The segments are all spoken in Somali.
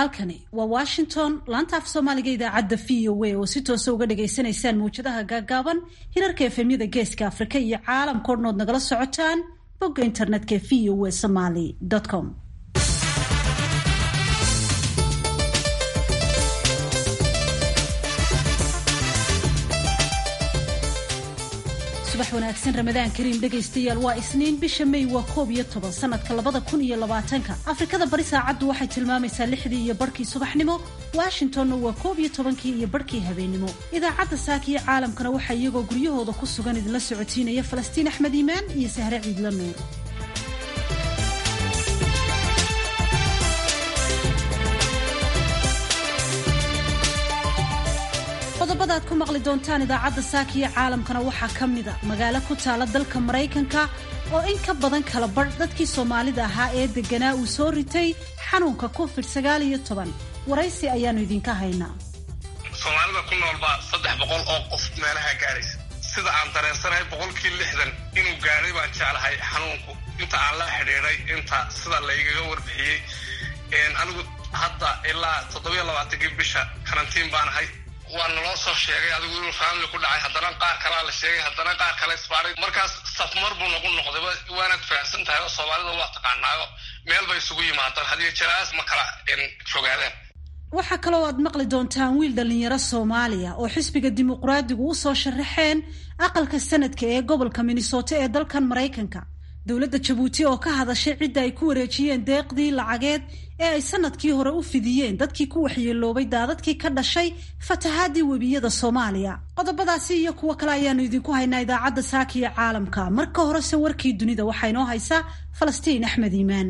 halkani waa washington laanta af soomaaliga idaacadda v o a oo si toosa uga dhagaysanaysaan mawjadaha gaagaaban hirarka efemyada geeska afrika iyo caalamkao dhan ood nagala socotaan bogga internetka v o a somaly com subax wanaagsan ramadaan kariim dhegaystayaal waa isniin bisha may waa koob iyo toban sanadka labada kun iyo labaatanka afrikada bari saacaddu waxay tilmaamaysaa lixdii iyo barhkii subaxnimo washingtonna waa koob iyo tobankii iyo barhkii habeenimo idaacadda saakiyo caalamkana waxaa iyagoo guryahooda ku sugan idinla socotiinaya falastiin axmed iimaan iyo sahre ciidla nuur qodobada ad ku maqli doontaan idaacadda saakiyo caalamkana waxaa ka mida magaalo ku taala dalka maraykanka oo in ka badan kala badh dadkii soomaalida ahaa ee deganaa uu soo ritay xanuunka covid sagaal iyo toban waraysi ayaanu idinka haynaa soomaalida ku noolbaa saddex boqol oo qof meelaha gaaraysa sida aan dareensanahay boqolkii lixdan inuu gaadhay baan jeclahay xanuunku inta aan la xidhiidhay inta sida laygaga warbixiyey anigu hadda ilaa toddobiyo labaatankii bisha karantiin baan ahay waa naloo soo sheegay adigu inuu faamili ku dhacay haddana qaar kalaa la sheegay haddana qaar kale isbaaray markaas safmar buu nagu noqday waanaad fahamsan tahay oo soomaalida waa taqaanaayo meel bay isugu yimaadaan hadiyo jaraas ma kala fogaadaan waxaa kaloo aad maqli doontaan wiil dhallinyaro soomaaliya oo xisbiga dimuqraadigu u soo sharaxeen aqalka sanadka ee gobolka minnesota ee dalkan maraykanka dowladda jabuuti oo ka hadashay cidda ay ku wareejiyeen deeqdii lacageed ee ay sanadkii hore u fidiyeen dadkii ku waxyeeloobay daadadkii ka dhashay fatahaadii webiyada soomaaliya qodobadaasi iyo kuwo kale ayaanu idinku haynaa idaacadda saakiya caalamka marka horese warkii dunida waxaa inoo haysa falastiin axmed iimaan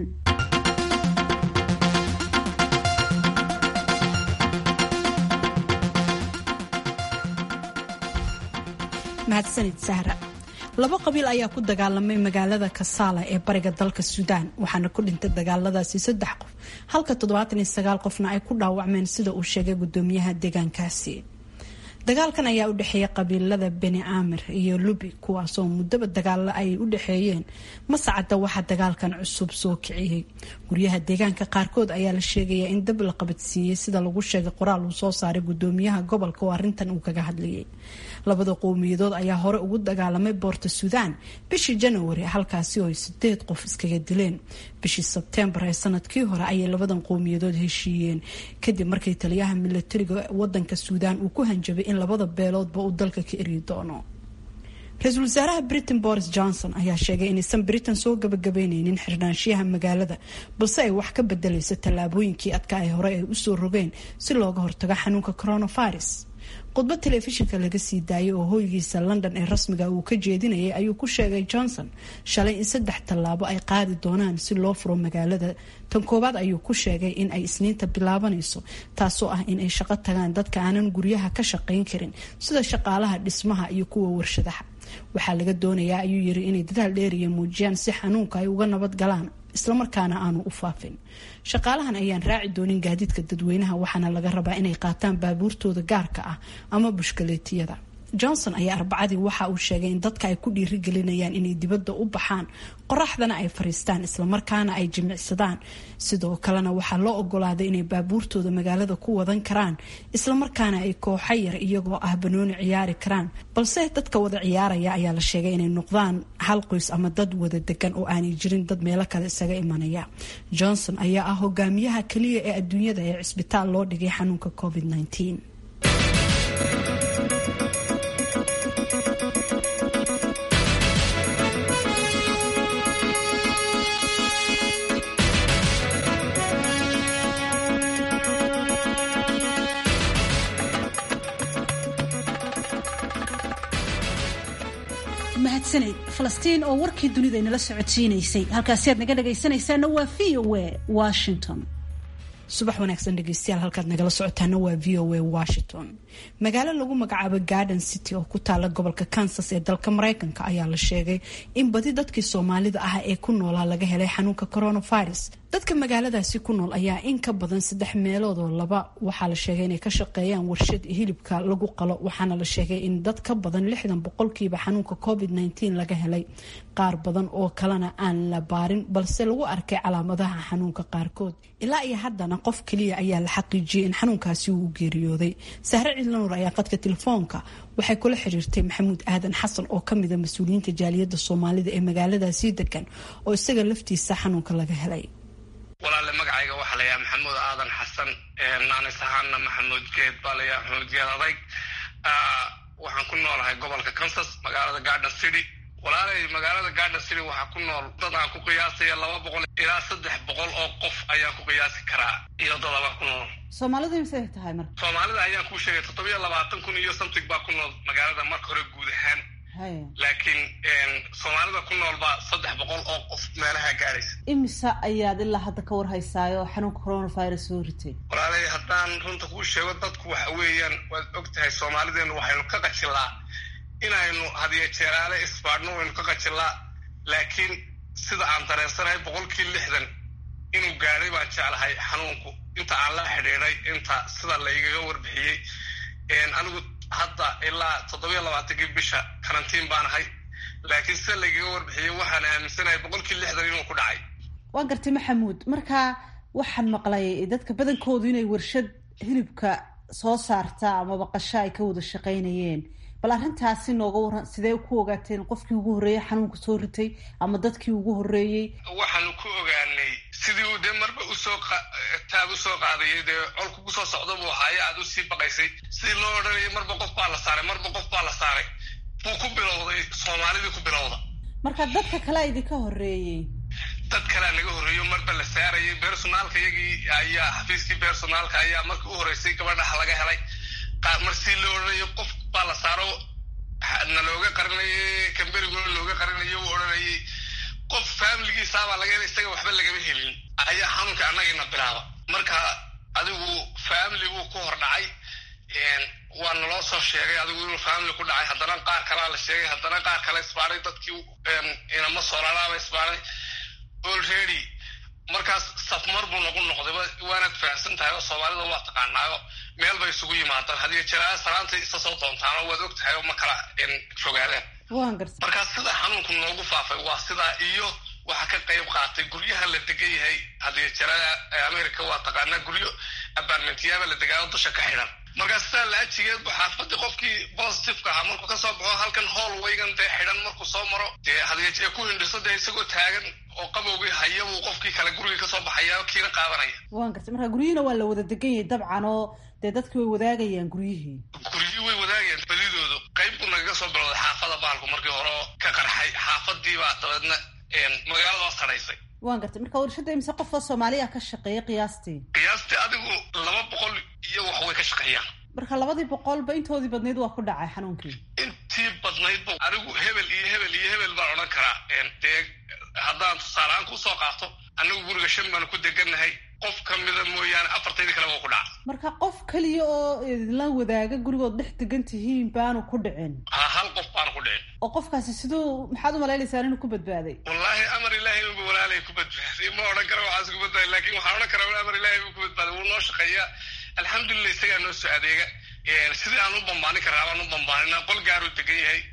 mahadsanid sahra laba qabiil ayaa ku dagaalamay magaalada kasaala ee bariga dalka suudaan waxaana ku dhintay dagaaladaasi saddex qof halka toddobaatan iyo sagaal qofna ay ku dhaawacmeen sida uu sheegay gudoomiyaha deegaankaasi dagaalkan ayaa u dhexeeya qabiilada beni aamir iyo lubi kuwaasoo muddaba dagaalo ay u dhexeeyeen masacada waxaa dagaalkan cusub soo kiciyey guryaha deegaanka qaarkood ayaa la sheegaya in dab la qabadsiiyey sida lagu sheegay qoraal uu soo saaray gudoomiyaha gobolka oo arintan uu kaga hadlayay labada qowmiyadood ayaa hore ugu dagaalamay boorta suudaan bishii janawari halkaasi oo ay sideed qof iskaga dileen bishii sebtembar ee sanadkii hore ayay labadan qowmiyadood heshiiyeen kadib markii taliyaha milatariga wadanka suudaan uu ku hanjabay in labada beeloodba uu dalka ka eryi doono ra-iisul wasaaraha britain boris johnson ayaa sheegay inaysan britain soo gabagabeyneynin xirnaanshiyaha magaalada balse ay wax ka bedelayso tallaabooyinkii adka ay hore ay usoo rogeen si looga hortago xanuunka coronavirus khudbad telefishinka laga sii daayay oo hoygiisa london ee rasmiga uu ka jeedinayay ayuu ku sheegay johnson shalay in saddex tallaabo ay qaadi doonaan si loo furo magaalada tan koowaad ayuu ku sheegay in ay isniinta bilaabanayso taasoo ah in ay shaqo tagaan dadka aanan guryaha ka shaqayn karin sida shaqaalaha dhismaha iyo kuwa warshadaha waxaa laga doonayaa ayuu yiri inay dadaal dheeriya muujiyaan si xanuunka ay uga nabad galaan islamarkaana aanu u faafin shaqaalahan ayaan raaci doonin gaadiidka dadweynaha waxaana laga rabaa inay qaataan baabuurtooda gaarka ah ama bushkaleetiyada johnson ayaa arbacadii waxa uu sheegay in dadka ay ku dhiirigelinayaan inay dibadda u baxaan qoraxdana ay fariistaan islamarkaana ay jimicsadaan sidoo kalena waxaa loo ogolaaday inay baabuurtooda magaalada ku wadan karaan islamarkaana ay kooxa yar iyagoo ah banooni ciyaari karaan balse dadka wada ciyaaraya ayaa la sheegay inay noqdaan hal qoys ama dad wada degan oo aanay jirin dad meelo kale isaga imanaya johnson ayaa ah hogaamiyaha keliya ee adduunyada ee cisbitaal loo dhigay xanuunka covid -19. mahadsaned falastiin oo warkii dunida inala socodsiinaysay halkaasi aad naga dhagaysanaysaana waa v o a washington subax wanaagsan dhegeystayaal halkaad nagala socotaana waa v o a washington magaalo lagu magacaabo garden city oo ku taala gobolka kansas ee dalka mareykanka ayaa la sheegay in badi dadkii soomaalida ah ee ku noolaa laga helay xanuunka coronavirus dadka magaaladaasi ku nool ayaa in ka badan saddex meelood oo laba waxaa la sheegay inay ka shaqeeyaan warshad hilibka lagu qalo waxaana la sheegay in dad ka badan lixdan boqolkiiba xanuunka covid nteen laga helay qaar badan oo kalena aan la baarin balse lagu arkay calaamadaha xanuunka qaarkood ilaa iyo haddana qof keliya ayaa la xaqiijiyay in xanuunkaasi uu u geeriyooday sahre cidlanuur ayaa qadka telefoonka waxay kula xiriirtay maxamuud aadan xasan oo kamida mas-uuliyiinta jaaliyadda soomaalida ee magaaladaasi degan oo isaga laftiisa xanuunka laga helay walaale magacayga waxaa layaha maxamuud aadan xasan naanis ahaana maxamuud geed baa layaha maxamuud geed adayg waxaan ku noolahay gobolka kansas magaalada garden city walaalay magaalada garden city waxaa ku nool dad aan ku qiyaasaya laba boqol ilaa saddex boqol oo qof ayaan ku qiyaasi karaa iyo dadabaa ku nool soomaalidu misay tahay marka soomaalida ayaan kuu sheegay toddobiyo labaatan kun iyo something baa ku nool magaalada marka hore guud ahaan laakiin soomaalida ku noolba saddex boqol oo qof meelaha gaaraysa imisa ayaad ilaa hadda ka warhaysaayo xanuunka coronavirus soo ritay walaalay haddaan runta kuu sheego dadku waxa weeyaan waad og tahay soomaalideenu waxaynu ka qajilaa inaynu hadiyo jeeraale isbaadhno waynu ka qajilaa laakiin sida aan dareensanahay boqolkii lixdan inuu gaadhay baan jeclahay xanuunku inta aan la xidhiiday inta sida laygaga warbixiyey anigu hadda ilaa toddobiyo labaatankii bisha karantiin baan ahay laakiin sida laygaga warbixiyey waxaan aaminsanahay boqolkii lixdan inuu ku dhacay waan gartay maxamuud marka waxaan maqlay dadka badankoodu inay warshad hilibka soo saarta amaba qasho ay ka wada shaqaynayeen bal arrintaasi nooga waran sidee ku ogaateen qofkii ugu horreeyey xanuunka soo ritay ama dadkii ugu horreeyey waxaanu ku ogaanay sidii uu dee marba usoo taab usoo qaadayay dee colku kusoo socda buu ahaaye aad usii baqaysay sidii loo odhanayay marba qof baa la saaray marba qof baa la saaray buu ku bilowday soomaalidii ku bilowda marka dadka kalea idinka horreeyey dad kalea naga horreeyo marba la saarayay bersonaalka iyagii ayaa xafiiskii bersonaalka ayaa markii u horreysay gabadhaha laga helay mar sii loo odhanayo qof baa la saaro na looga qarinayay kamberiguna looga qarinayo uu odhanayay qof faamiligiisaabaa laga helay isaga waxba lagama helin ayaa xanuunka annagina bilaaba marka adigu faamili buu ku hor dhacay waa naloo soo sheegay adigu inuu faamili ku dhacay haddana qaar kalea la sheegay haddana qaar kale isbaaray dadkii inama soolalaaba isbaaray already markaas safmar buu nagu noqday waanaad fahamsan tahay oo soomaalida waa taqaanaayo meel bay isugu yimaadaan hadiyo jeraa salaanta isa soo doontaanoo waad og tahay oo ma kala fogaadaan markaas sida xanuunku noogu faafay waa sidaa iyo waxa ka qayb qaatay guryaha la degan yahay hadiyo jerada america waa taqaanaa guryo abarmentyaaba la degaayo dusha ka xidhan markaas sidaa laajigeed bu xaafadii qofkii positiveka ahaa markuu kasoo baxo halkan hool waygan dee xidhan markuu soo maro dee hadiyo ku hindhiso dee isagoo taagan oo qabowgii haya buu qofkii kale gurigii kasoo baxaya kiina qaadanaya waan gartay marka guryihiina waa la wada degan yahay dabcan oo dee dadki way wadaagayaan guryihii guryihii way wadaagayaan badidoodu qayb buu nagaga soo bilowday xaafada baalku markii hore oo ka qarxay xaafadiibaa dabeedna magaalada waa sadhaysay waan gartay marka warshadda imise qofoo soomaaliya ka shaqeeya qiyaastii qiyaastii adigu laba boqol iyo wax way ka shaqeeyaan marka labadii boqolba intoodii badnayd waa ku dhacay xanuunkii intii badnaydba anigu hebel iyo hebel iyo hebel baan odhan karaa dee haddaan tusaaleaan kusoo qaato anigu guriga shan baanu ku degannahay qof ka mida mooyaane afartaydii kale waa ku dhaca marka qof keliya oo idinla wadaaga gurigood dhex degan tihiin baanu ku dhicin ha hal qof baanu ku dhicin oo qofkaasi siduu maxaad u malaynaysaan inuu ku badbaaday wallaahi amar ilaahay unba walaalay ku badbaaday ma odhan kara waxaas ku badbaaday laakiin waxaan odhan karaa amar ilaahay buu ku badbaaday wuu noo shaqeeyaa alxamdulilah isagaa noo soo adeega sidii aan u bambaanin karraa baan u bambaanina qol gaaruu degan yahay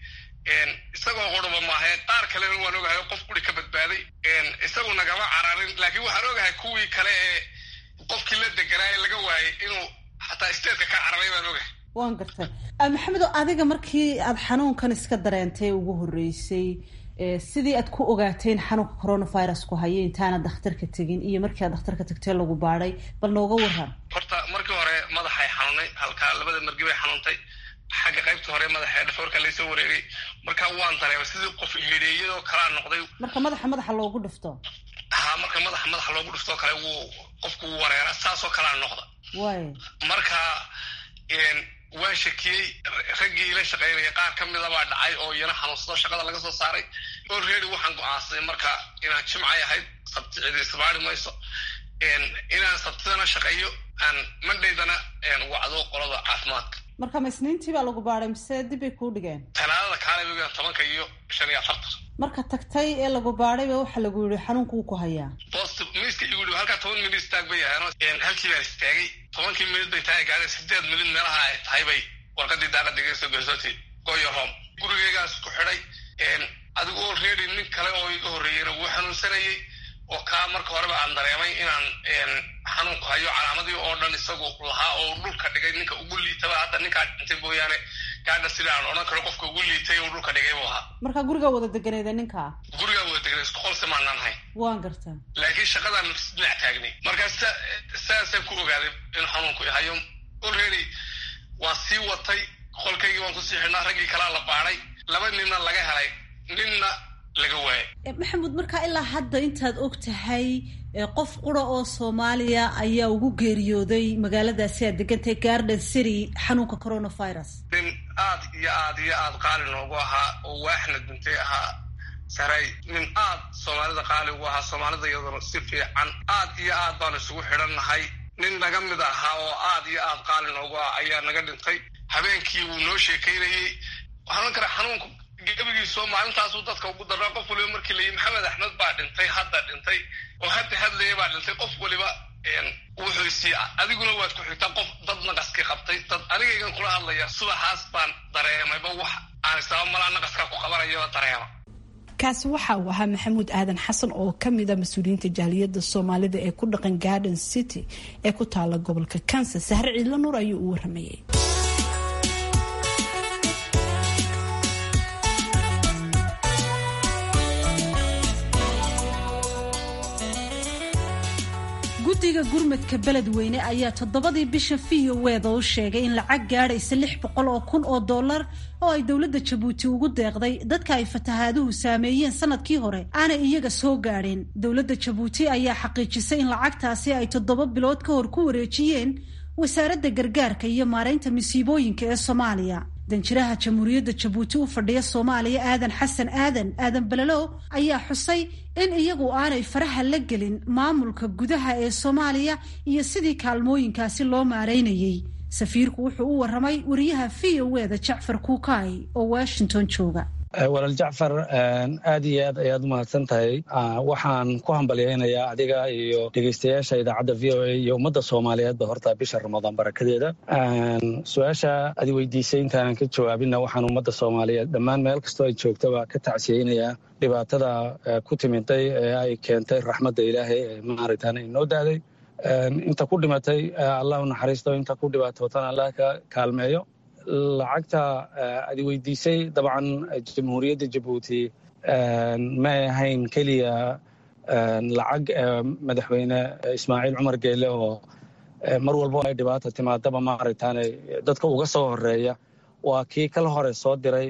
isagoo qurba maahae qaar kalena waan ogahay qof guri ka badbaaday isagu nagama cararin laakiin waxaan ogahay kuwii kale ee qofkii la deganaa ee laga waayay inuu xataa isteedka ka cararay baan ogahay waan gartay maxamedo adiga markii aad xanuunkan iska dareentay ugu horreysay sidii aad ku ogaateen xanuunka coronavirusku haya intaana dakhtarka tegin iyo markii aad dakhtarka tagtee lagu baadhay bal nooga waran horta markii hore madaxay xanuunay halkaa labada margi bay xanuuntay xagga qaybta hore madaxa dhafoorka laysoo wareegay marka waan dareemay sidii qof hideeyadoo kalaa noqday marka madaxa madaxa loogu dhufto ha marka madaxa madaxa loogu dhuftoo kale wuu qofku wuu wareera saasoo kalaa noqda way marka waan shakiyey raggii ila shaqaynaya qaar ka mida baa dhacay oo iyana xanuunsado shaqada laga soo saaray already waxaan go-aansaday marka inaan jimcay ahayd sabti cidi isbaari mayso inaan sabtidana shaqeeyo aan mandhaydana wacdo qolada caafimaadka marka ma isniintii baa lagu baadhay mise dib bay kuu dhigeen talaadada kaale wegaan tobanka iyo shan iyo afartan marka tagtay ee lagu baadhay ba waxa lagu yihi xanuunka wuu ku hayaa positive mis iska igu dhibo halkaa toban minid istaag bay ahayn halkii baan istaagay tobankii minid bay tahay gaadeen sideed minid meelaha ay tahay bay warqadii daaqada iga soo geysoti goyo rom gurigeygaas ku xidhay adigu already nin kale oo iga horreeyeyna wuu xanuunsanayey oo kaa marka horeba aan dareemay inaan xanuunku hayo calaamadii oo dhan isagu lahaa oo dhulka dhigay ninka ugu liitaba hadda ninkaa dhintay mooyaane gaadha sida aan odhan karo qofka ugu liitay oo dhulka dhigay buu ahaa markaa gurigaa wada deganeeda ninkaa gurigaa wada deganay isku qolse maanaan hay waan gartaa laakiin shaqadaan dhinac taagnay markaa saasaan ku ogaaday in xanuunku hayo already waan sii watay qolkaygii waan kusii xidhnaa raggii kalaa la baadhay laba ninna laga helay ninna laga waayay maxamuud markaa ilaa hadda intaad og tahay qof qura oo soomaaliya ayaa ugu geeriyooday magaaladaasi aad degantahay garden city xanuunka coronavirus nin aad iyo aad iyo aad qaali noogu ahaa oo waaxna dintay ahaa saray nin aad soomaalida qaali ugu ahaa soomaalida iyaduna si fiican aad iyo aad baanu isugu xidhannahay nin naga mid ahaa oo aad iyo aad qaali noogu ah ayaa naga dhintay habeenkii wuu noo sheekaynayey waxaan kara xanuunku gebigiisoo maalintaasuu dadka ugu daraa qof waliba markii layihi maxamed axmed baa dhintay hadda dhintay oo hadda hadlaya baa dhintay qof waliba wuxuu isii adiguna waad ku xigtaa qof dad naqaskii qabtay dad anigaygan kula hadlaya subaxaas baan dareemayba wax aan isaaba malaa naqaskaa ku qabanayo dareema kaasi waxa uu ahaa maxamuud aadan xasan oo ka mid a mas-uuliyiinta jaaliyadda soomaalida ee ku dhaqan garden city ee ku taala gobolka kansas sahre ciidlo nuur ayuu u waramayay guddiga gurmadka beledweyne ayaa toddobadii bisha v o weda u sheegay in lacag gaadhaysa lix boqol oo kun oo dollar oo ay dowladda jabuuti ugu deeqday dadka ay fatahaaduhu saameeyeen sanadkii hore aanay iyaga soo gaadheen dowladda jabuuti ayaa xaqiijisay in lacagtaasi ay toddoba bilood ka hor ku wareejiyeen wasaaradda gargaarka iyo maaraynta masiibooyinka ee soomaaliya danjiraha jamhuuriyadda jabuuti u fadhiya soomaaliya aadan xasan aadan aadan balalow ayaa xusay in iyagu aanay faraha la gelin maamulka gudaha ee soomaaliya iyo sidii kaalmooyinkaasi loo maaraynayey safiirku wuxuu u waramay wariyaha v o eda jacfar kuukaay oo washington jooga walaal jacfar aad iyo aad ayaad umahadsan tahay waxaan ku hambalyaynayaa adiga iyo dhegeystayaasha idaacadda v o a iyo ummadda soomaaliyeedba horta bisha ramadaan barakadeeda su-aasha adi weydiisay intaanan ka jawaabinna waxaan ummadda soomaaliyeed dhammaan meel kastoo ay joogtaba ka tacsiyeynayaa dhibaatada ku timiday ee ay keentay raxmadda ilaahay ee maaragtaan inoo daaday inta ku dhimatay allah u naxariisto inta ku dhibaatootana allah ka kaalmeeyo lacagta adi weydiisay dabcan jamhuuriyadda jabuuti may ahayn keliya lacag madaxweyne ismaaciil cumar geele oo mar walbo ay dhibaata timaadaba maaragtaane dadka uga soo horeeya waa kii kala hore soo diray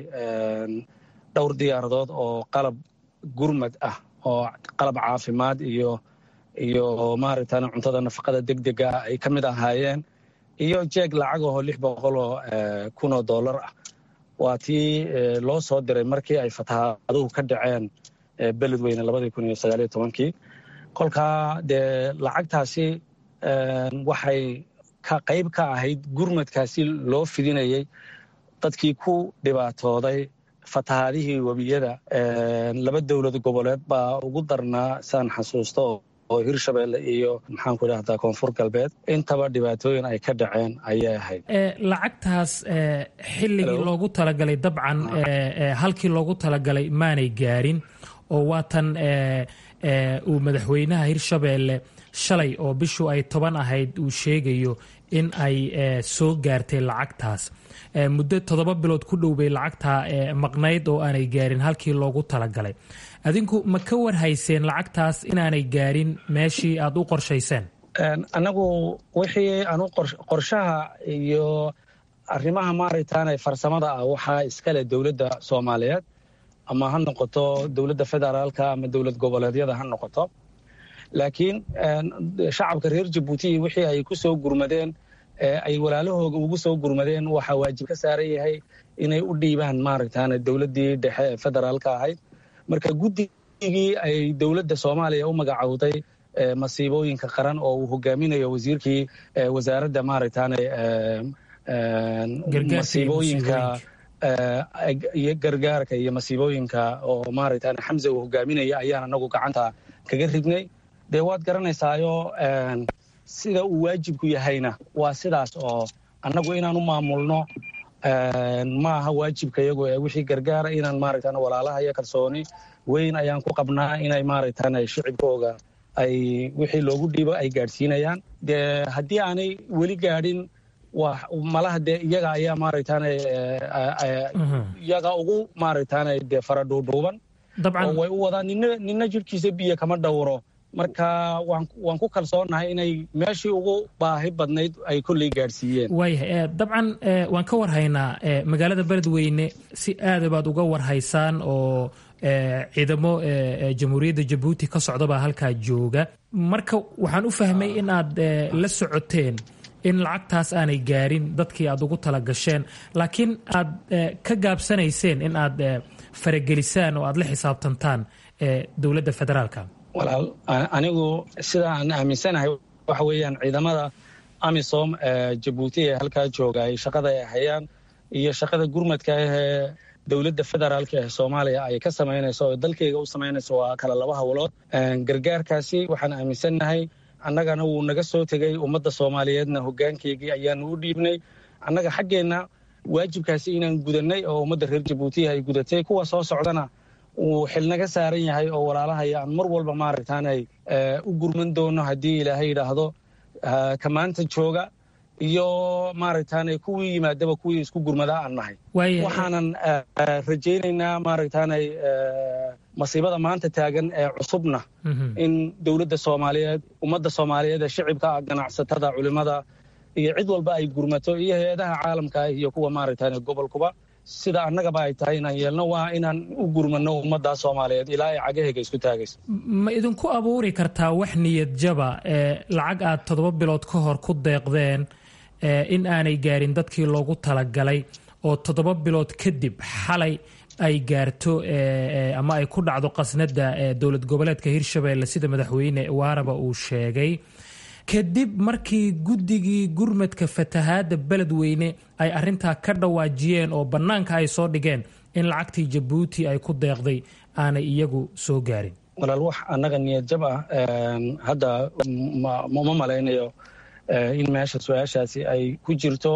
dhowr diyaaradood oo qalab gurmad ah oo qalab caafimaad iyo iyo maaragtaane cuntada nafaqada deg dega ah ay ka mid ahaayeen iyo jeeg lacagahoo lix boqoloo kunoo dollar ah waa tii loo soo diray markii ay fatahaaduhu ka dhaceen beledweyne labadii kun iyo sagaaliyo tobankii kolkaa dee lacagtaasi waxay ka qayb ka ahayd gurmadkaasi loo fidinayay dadkii ku dhibaatooday fatahaadihii webiyada laba dowlad goboleed baa ugu darnaa saan xasuusto oo hirshabelle iyo maxaanku idhahdaa koonfur galbeed intaba dhibaatooyin ay ka dhaceen ayay ahayd lacagtaas xilligii loogu talagalay dabcan halkii loogu talagalay maanay gaarin oo waatan uu madaxweynaha hirshabelle shalay oo bishu ay toban ahayd uu sheegayo in ay soo gaartay lacagtaas muddo toddoba bilood ku dhow bay lacagtaa maqnayd oo aanay gaarin halkii loogu talagalay adinku ma ka warhayseen lacagtaas inaanay gaarin meeshii aad u qorshayseen annagu wixii anu qorshaha iyo arrimaha maaragtaane farsamada ah waxaa iskale dowladda soomaaliyeed ama ha noqoto dowladda federaalka ama dowlad goboleedyada ha noqoto laakiin shacabka reer jabuuti wixii ay ku soo gurmadeen ay walaalahooga ugu soo gurmadeen waxaa waajib ka saaran yahay inay u dhiibaan maaragtaane dowladdii dhexe ee federaalka ahayd marka guddigii ay dowladda soomaaliya u magacowday masiibooyinka qaran oo uu hogaaminayo wasiirkii wasaaradda maaragtaane masiibooyinka iyo gargaarka iyo masiibooyinka oo maaragtaane xamse uu hogaaminaya ayaan anagu gacanta kaga ridnay dee waad garanaysaayo sida uu waajibku yahayna waa sidaas oo annagu inaan u maamulno ma aha waajibka iyagu ee wixii gargaara inaan maaragtan walaalaha iyo kalsooni weyn ayaan ku qabnaa inay maaragtan shicibkooga ay wixii loogu dhiibo ay gaadhsiinayaan dee haddii aanay weli gaadhin malaha dee iyaga ayaa maaragtan iyaga ugu maaragtan dee fara dhuudhuuban oo way u wadaan nina nina jidhkiisa biyo kama dhowro marka waan ku kalsoonahay inay meeshii ugu baahi badnayd ay kolley gaadhsiiyeen waayahay dabcan waan ka warhaynaa magaalada beledweyne si aada baad uga warhaysaan oo ciidamo jamhuuriyadda jabuuti ka socdabaa halkaa jooga marka waxaan u fahmay in aad la socoteen in lacagtaas aanay gaarin dadkii aad ugu tala gasheen laakiin aad ka gaabsanayseen in aad faragelisaan oo aad la xisaabtantaan dowladda federaalka walaal anigu sida aan aaminsanahay waxa weeyaan ciidamada amisom jabuuti ee halkaa jooga ay shaqada ay hayaan iyo shaqada gurmadka ahee dowladda federaalka ee soomaaliya ay ka samaynayso oo dalkayga u samaynayso waa kala laba howlood gargaarkaasi waxaan aaminsannahay annagana wuu naga soo tegey ummadda soomaaliyeedna hoggaankeygii ayaanu u dhiibnay annaga xaggeenna waajibkaasi inaan gudannay oo ummadda reer jabuutiya ay gudatay kuwa soo socdana uu xilnaga saaran yahay oo walaalahaya aan mar walba maaragtaanay u gurman doono haddii ilaahay yidhaahdo ka maanta jooga iyo maaragtaanay kuwii yimaadaba kuwii isku gurmadaa aan nahay waxaanan rajaynaynaa maaragtaanay masiibada maanta taagan ee cusubna in dowladda soomaaliyeed ummadda soomaaliyeed ee shicibka ganacsatada culimada iyo cid walba ay gurmato iyo hay-adaha caalamka iyo kuwa maaragtaanay gobolkuba sida annagaba ay tahay inaan yeelno waa inaan u gurmano ummaddaa soomaaliyeed ilaa ay cagahayga isku taagayso ma idinku abuuri kartaa wax niyad jaba ee lacag aad toddoba bilood ka hor ku deeqdeen in aanay gaarin dadkii loogu talagalay oo toddoba bilood kadib xalay ay gaarto ama ay ku dhacdo qasnada dowlad goboleedka hirshabelle sida madaxweyne waaraba uu sheegay kadib markii guddigii gurmadka fatahaadda beledweyne ay arintaa ka dhawaajiyeen oo bannaanka ay soo dhigeen in lacagtii jabuuti ay ku deeqday aanay iyagu soo gaarin walaal wax annaga niyad jab ah hadda ma malaynayo in meesha su-aashaasi ay ku jirto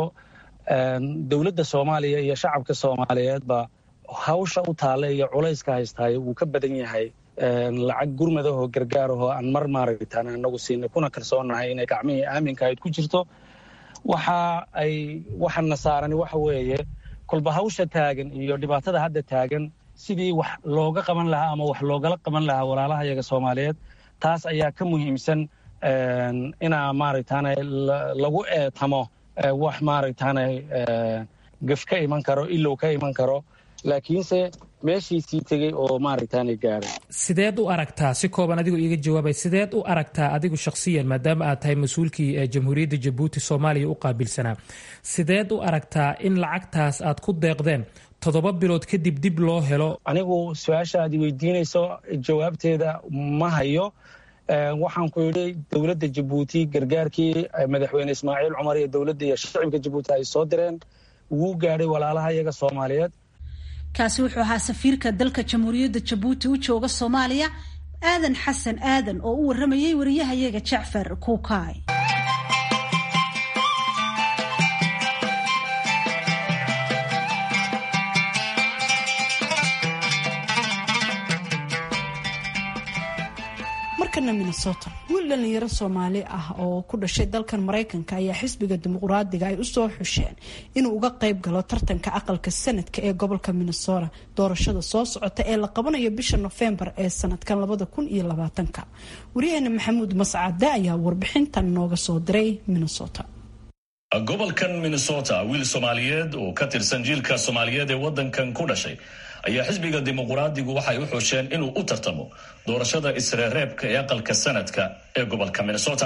dowladda soomaaliya iyo shacabka soomaaliyeedba hawsha u taalla iyo culayska haystaayo wuu ka badan yahay lacag gurmadahoo gargaarahoo aan mar maaragtaan anagu siinay kuna kalsoonahay inay gacmihii aaminkahayd ku jirto waxa ay waxana saarani waxa weeye kolba hawsha taagan iyo dhibaatada hadda taagan sidii wax looga qaban lahaa ama wax loogala qaban lahaa walaalaha yaga soomaaliyeed taas ayaa ka muhiimsan inaa maaragtaana lagu eetamo wax maaragtaana gaf ka iman karo ilow ka iman karo laakiinse meeshiisii tegey oo maaragtaana gaaray sideed u aragtaa si kooban adigu iiga jawaabay sideed u aragtaa adigu shakhsiyan maadaama aad tahay mas-uulkii jamhuuriyadda jabuuti soomaaliya u qaabilsanaa sideed u aragtaa in lacagtaas aad ku deeqdeen toddoba bilood kadib dib loo helo anigu su-aasha aad weydiinayso jawaabteeda ma hayo waxaan ku yidhi dowladda jabuuti gargaarkii madaxweyne ismaaciil cumar iyo dowladda iyo shicibka jabuuti ay soo direen wuu gaadhay walaalaha iyaga soomaaliyeed kaasi wuxuu ahaa safiirka dalka jamhuuriyadda jabuuti u jooga soomaaliya aadan xasan aadan oo u warramayay wariyahayaga jacfar kuukaay markana minnesota wiil dhalinyaro soomaali ah oo ku dhashay dalkan maraykanka ayaa xisbiga dimuqraadiga ay usoo xusheen inuu uga qayb galo tartanka aqalka sanadka ee gobolka minnesota doorashada soo socota ee la qabanayo bisha nofembar ee sanadkan labada kun iyo labaatanka waryaheena maxamuud mascade ayaa warbixintan nooga soo diray minnesota gobolkan minnesota wiil soomaaliyeed oo ka tirsan jiilka soomaaliyeed ee wadankan ku dhashay ayaa xisbiga dimuqraadigu waxay u xusheen inuu u tartamo doorashada isreereebka ee aqalka sanadka ee gobolka minnesota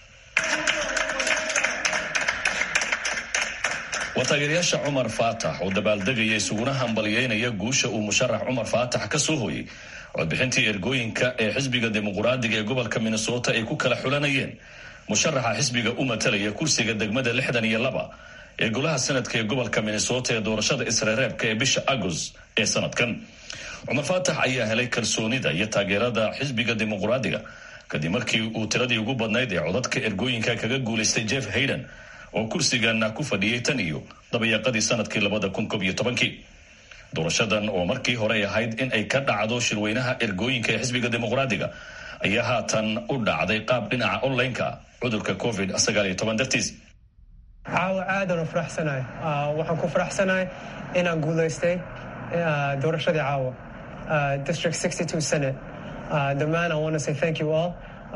waa taageerayaasha cumar faatax oo dabaaldegaya isuguna hambaliyeynaya guusha uu musharax cumar faatax ka soo hooyey codbixintii ergooyinka ee xisbiga dimuqraadiga ee gobolka minnesota ay ku kala xulanayeen musharaxa xisbiga u matalaya kursiga degmada lixdan iyo laba ee golaha sanadka ee gobolka minnesota ee doorashada isreereebka ee bisha agost ee sanadkan cumar faatax ayaa helay kalsoonida iyo taageerada xisbiga dimuqraadiga kadib markii uu tiradii ugu badnayd ee codadka ergooyinka kaga guulaystay jeff hayden oo kursigana ku fadhiyey tan iyo dabayaqadii sanadkii labada kun koob iyo tobankii doorashadan oo markii hore ahayd in ay ka dhacdo shirweynaha ergooyinka ee xisbiga dimuqraadiga ayaa haatan u dhacday qaab dhinaca online-ka cudurka covid sagaal iyo toban dartiis caawa aadan u faraxsanahay waxaan ku faraxsanahay inaan guulaystay doorashadii caawa district sixty two senate dhammaan i want to say thank you all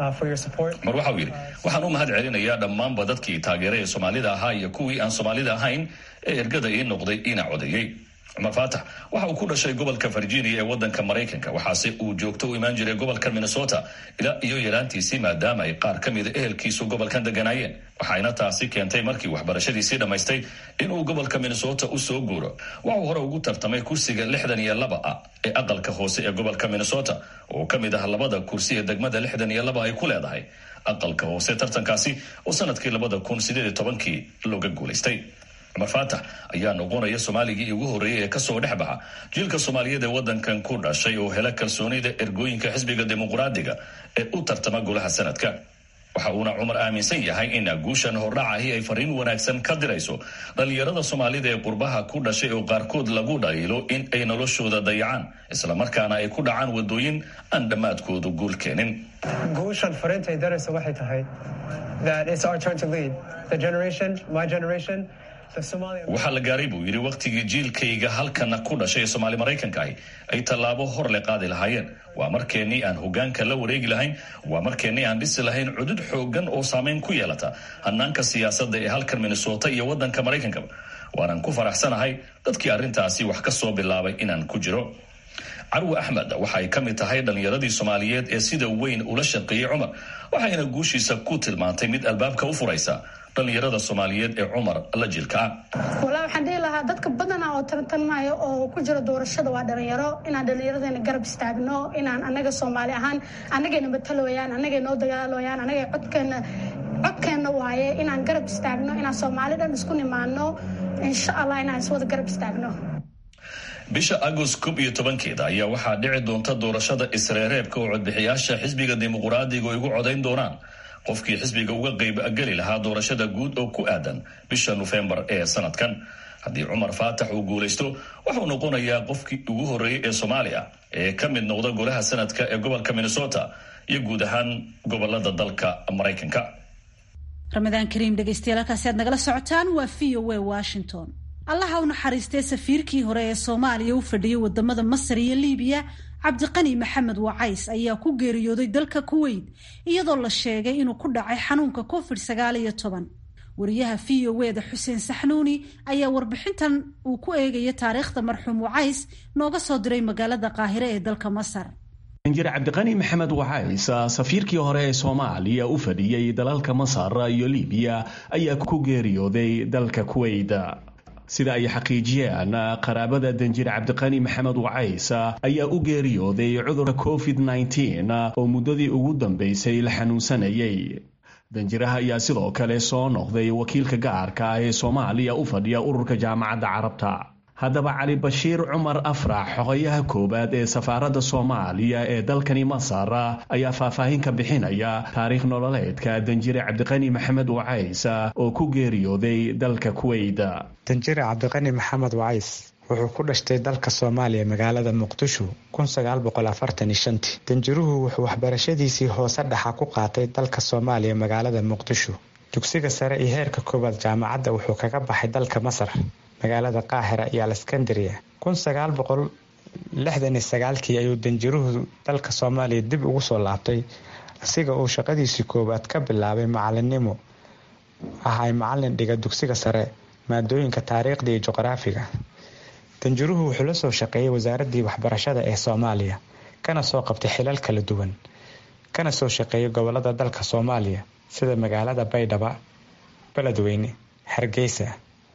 mar waxa uu yidhi waxaan u mahad celinayaa dhammaanba dadkii taageera ee soomaalida ahaa iyo kuwii aan soomaalida ahayn ee ergada ii noqday ina codeeyey cumar faatax waxa uu ku dhashay gobolka virginia ee wadanka maraykanka waxaase uu joogto u imaan jiray gobolka minnesota ilaa iyo yaraantiisii maadaama ay qaar ka mida ehelkiisu gobolkan deganaayeen waxayna taasi keentay markii waxbarashadiisii dhammaystay inuu gobolka minnesota u soo guuro waxuu hore ugu tartamay kursiga lixdan iyo laba ah ee aqalka hoose ee gobolka minnesota oo ka mid ah labada kursi ee degmada lixdan iyo laba ay ku leedahay aqalka hoose tartankaasi oo sanadkii labada kun sideed iyo tobankii looga guulaystay cumar faatax ayaa noqonaya soomaaligii ugu horreeyay ee kasoo dhex baxa jiilka soomaaliyeed ee wadankan ku dhashay oo hela kalsoonida ergooyinka xisbiga dimuqraadiga ee u tartama golaha sanadka waxa uuna cumar aaminsan yahay in guushan hordhacahi ay fariin wanaagsan ka dirayso dhallinyarada soomaalida ee qurbaha ku dhashay oo qaarkood lagu dhaliilo in ay noloshooda dayacaan islamarkaana ay ku dhacaan wadooyin aan dhammaadkoodu guul keenin guushan fariinta ay darayso waxay tahay that it's our turn to lead the generation my generation waxaa la gaaray buu yidhi wakhtigii jiilkayga halkana ku dhashay ee soomaali maraykanka ahi ay tallaabo hor le qaadi lahaayeen waa markeennii aan hogaanka la wareegi lahayn waa markeennii aan dhisi lahayn cudud xoogan oo saameyn ku yeelata hanaanka siyaasadda ee halkan minnesota iyo waddanka maraykankaba waanaan ku faraxsanahay dadkii arrintaasi wax ka soo bilaabay inaan ku jiro carwi axmed waxa ay ka mid tahay dhallinyaradii soomaaliyeed ee sida weyn ula shaqeeyey cumar waxayna guushiisa ku tilmaantay mid albaabka u furaysa dhallinyarada soomaaliyeed ee cumar la jilka ah walaa waxaan dhihi lahaa dadka badana oo tartanmaayo oo ku jira doorashada waa dhalinyaro inaan dhallinyaradeenna garab istaagno inaan anaga soomaali ahaan anagayna matalooyaan anagay noo dagaalooyaan anagay codkeena codkeenna waaye inaan garab istaagno inaan soomaali dhan isku nimaano insha allah inaan iswada garab istaagno bisha agost koob iyo tobankeeda ayaa waxaa dhici doonta doorashada isreereebka oo codbixiyaasha xisbiga dimuqraadiga ay ugu codayn doonaan qofkii xisbiga uga qaybgeli lahaa doorashada guud oo ku aadan bisha nofembar ee sanadkan haddii cumar faatax uu guulaysto wuxuu noqonayaa qofkii ugu horreeyey ee soomaaliya ee ka mid noqda golaha sanadka ee gobolka minnesota iyo guud ahaan gobolada dalka maraykanka ramadaan kariim dhegeystayaal halkaasi aad nagala socotaan waa v o a washington allaha u naxariistay safiirkii hore ee soomaaliya u fadhiyay wadamada masar iyo liibiya cabdiqani maxamed wacays ayaa ku geeriyooday dalka kuweyt iyadoo la sheegay inuu ku dhacay xanuunka covid sagaal iyo toban wariyaha v o eda xuseen saxnuuni ayaa warbixintan uu ku eegaya taariikhda marxuum wacays nooga soo diray magaalada qaahire ee dalka masar injir cabdiqani maxamed wacays safiirkii hore ee soomaaliya u fadhiyey dalalka masar iyo liibiya ayaa ku geeriyooday dalka kuweyt sida ay xaqiijiyeen qaraabada danjir cabdiqani maxamed wacays ayaa u geeriyooday cudurka covid nteen oo muddadii ugu dambeysay la xanuunsanayay danjiraha ayaa sidoo kale soo noqday wakiilka gaarka ah ee soomaaliya u fadhiya ururka jaamacadda carabta haddaba cali bashiir cumar afrax xogayaha koowaad ee safaaradda soomaaliya ee dalkani masar ayaa faahfaahin ka bixinaya taariikh nololeedka danjire cabdiqani maxamed wacays oo ku geeriyooday dalka kuweyt danjire cabdiqani maxamed wacays wuxuu ku dhashtay dalka soomaaliya magaalada muqdisho danjiruhu wuxuu waxbarashadiisii hoose dhaxa ku qaatay dalka soomaaliya magaalada muqdisho dugsiga sare iyo heerka koowaad jaamacadda wuxuu kaga baxay dalka masar magaalada qaahira iyo aleskandariya kii ayuu danjiruhu dalka soomaaliya dib ugu soo laabtay asiga uu shaqadiisii koowaad ka bilaabay macalinimo ahay macalin dhiga dugsiga sare maadooyinka taariikhda iyo juqraafiga danjiruhu wuxuu la soo shaqeeyay wasaaradii waxbarashada ee soomaaliya kana soo qabtay xilal kala duwan kana soo shaqeeyay gobolada dalka soomaaliya sida magaalada baydhaba beledweyne hargeysa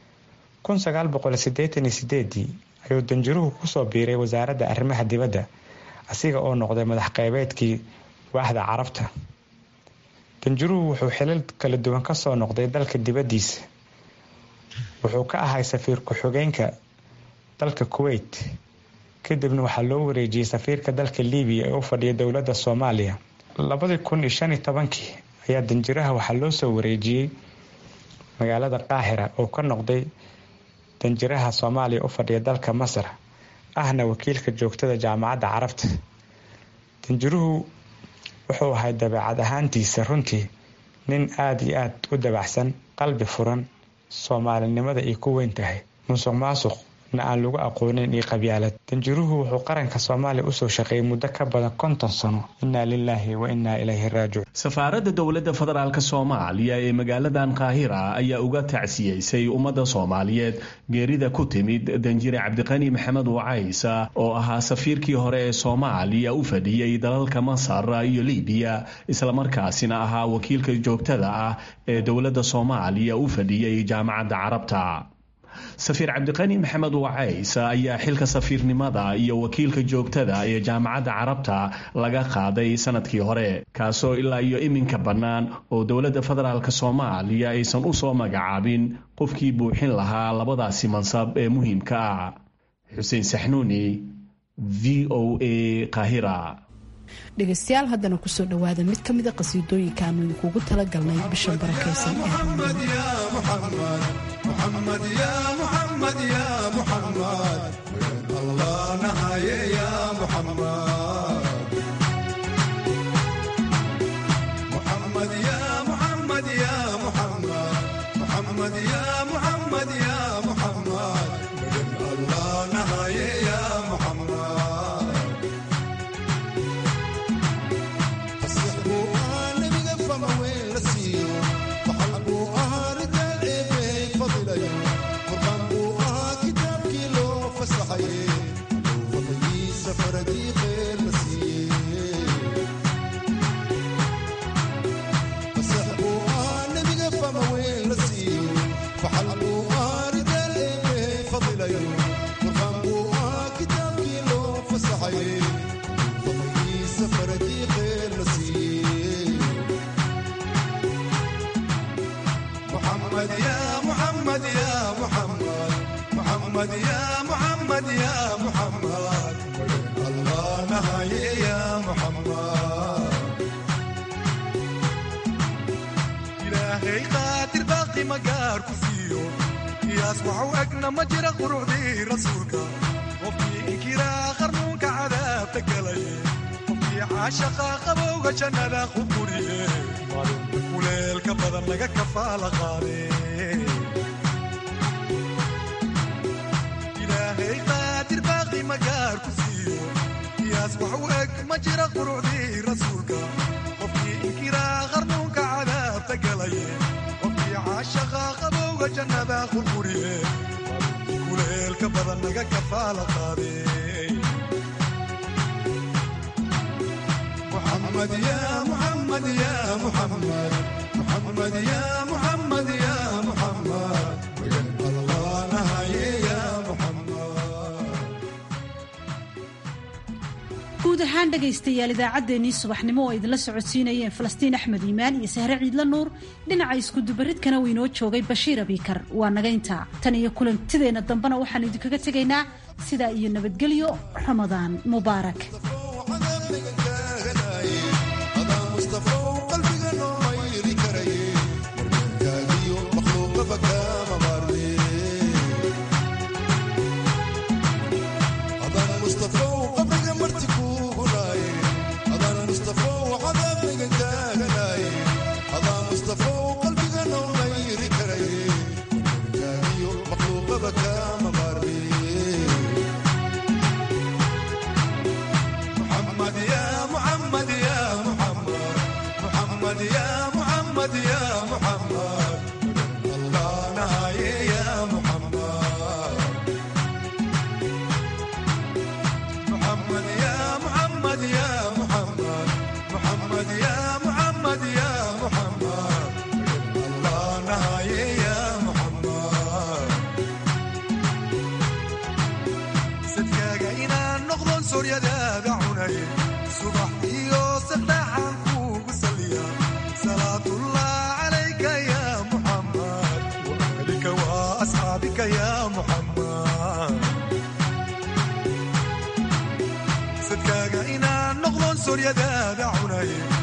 ayuu danjiruhu kusoo biiray wasaaradda arrimaha dibadda asiga oo noqday madax qeybeedkii waaxda carabta danjiruhu wuxuu xilal kala duwan kasoo noqday dalka dibaddiisa wuxuu ka ahay safiir ku-xigeenka dalka kuweyt kadibna waxaa loo wareejiyey safiirka dalka liibiya ee u fadhiya dowladda soomaaliya labadii kun iyo shan iyo tobankii ayaa danjiraha waxaa loo soo wareejiyey magaalada qaahira oo ka noqday danjiraha soomaaliya u fadhiya dalka masar ahna wakiilka joogtada jaamacadda carabta danjiruhu wuxuu ahay dabeecad ahaantiisa runtii nin aada iyo aada u dabacsan qalbi furan soomaalinimada ay ku weyn tahay musuq maasuq na aan lagu aqoonin iyo qabyaalad danjiruhu wuxuu qaranka soomaaliya usoo shaqeeyay muddo ka badan konton sano innaa lilaahi wa innaa ilayhi raajicuun safaaradda dowladda federaalk soomaaliya ee magaaladan qaahira ayaa uga tacsiyeysay ummadda soomaaliyeed geerida ku timid danjire cabdiqani maxamed wacaysa oo ahaa safiirkii hore ee soomaaliya u fadhiyey dalalka masar iyo libiya islamarkaasina ahaa wakiilka joogtada ah ee dowladda soomaaliya u fadhiyey jaamacadda carabta safiir cabdiqani maxamed wacays ayaa xilka safiirnimada iyo wakiilka joogtada ee jaamacadda carabta laga qaaday sanadkii hore kaasoo ilaa iyo iminka bannaan oo dowladda federaalk soomaaliya aysan u soo magacaabin qofkii buuxin lahaa labadaasi mansab ee muhiimka ah xuseen saxnuuni v o a kahira dhegaystayaal haddana kusoo dhowaada mid ka mida qasiidooyinka aanu idinkugu talagalnay bishan barakaysan محمد يا محمد يا محمد الله نهاية يا محمد محمد يا محمد يا محمد محمد يا محمد يا محمد الله نهاية يا محمد فسحبوا أنا بقفة ما وين لسيو وحلبوا أهرد العيبين فضلي قربان بوها كتاب كيلو فسحي فضلي سفر دي غير نسيه فسحبوا أنا بقفة ما وين لسيو وحلبوا أهرد العيبين فضلي قربان بوها كتاب كيلو فسحي فضلي سفر دي غير نسيه محمد يا محمد يا محمد محمد يا محمد يا محمد الله نهاية يا محمد إلهي قادر باقي مقار كفيو يصبح وأقنا مجرى قرودي رسولك وفي إنكرا خرنوك عذاب تقلي وفي عاشقا قبوغ جنة خبوري kuleelka badan laga kafaala qaade ilaahay qaadir baaqi magaar ku siiyo qiyaas wax u eg ma jira qurucdii rasuulka qofkii inkiraa qarnuunka cadaabta galaye qofkii caashaqa qabowga jannada qurquriye kuleelka badan laga kafaala qaade محمد يا محمد يا محمد محمد يا محمد يا محمد الله نهاية يا محمد guud ahaan dhegaystayaal idaacaddeenii subaxnimo oo idinla socodsiinayeen falastiin axmed iimaan iyo sahre ciidla nuur dhinaca iskudubaridkana waynoo joogay bashiir abiikar waa naga intaa tan iyo kulantideenna dambena waxaan idinkaga tegaynaa sidaa iyo nabadgelyo ramadaan mubaarak هذا مصطفى وقلبي نور يري كري كاغيو مخلوق بكا مباري هذا مصطفى وقلبي مرتكو هناي هذا مصطفى وعذاب نجاي هذا مصطفى وقلبي نور يري كري كاغيو مخلوق بكا مباري محمد يا محمد يا محمد محمد يا محمد يا محمد الله نهاية يا محمد محمد يا محمد يا محمد محمد يا محمد يا محمد الله نهاية يا محمد sadkaaga inaan noqdon sooryadaada cunay subax iyo saqdhaxaan kuugu saliya salaatullah calayka ya muxammad waahlika waa asxaabika ya muxammad sadkaaga inaan noqdon sooryadaada cunay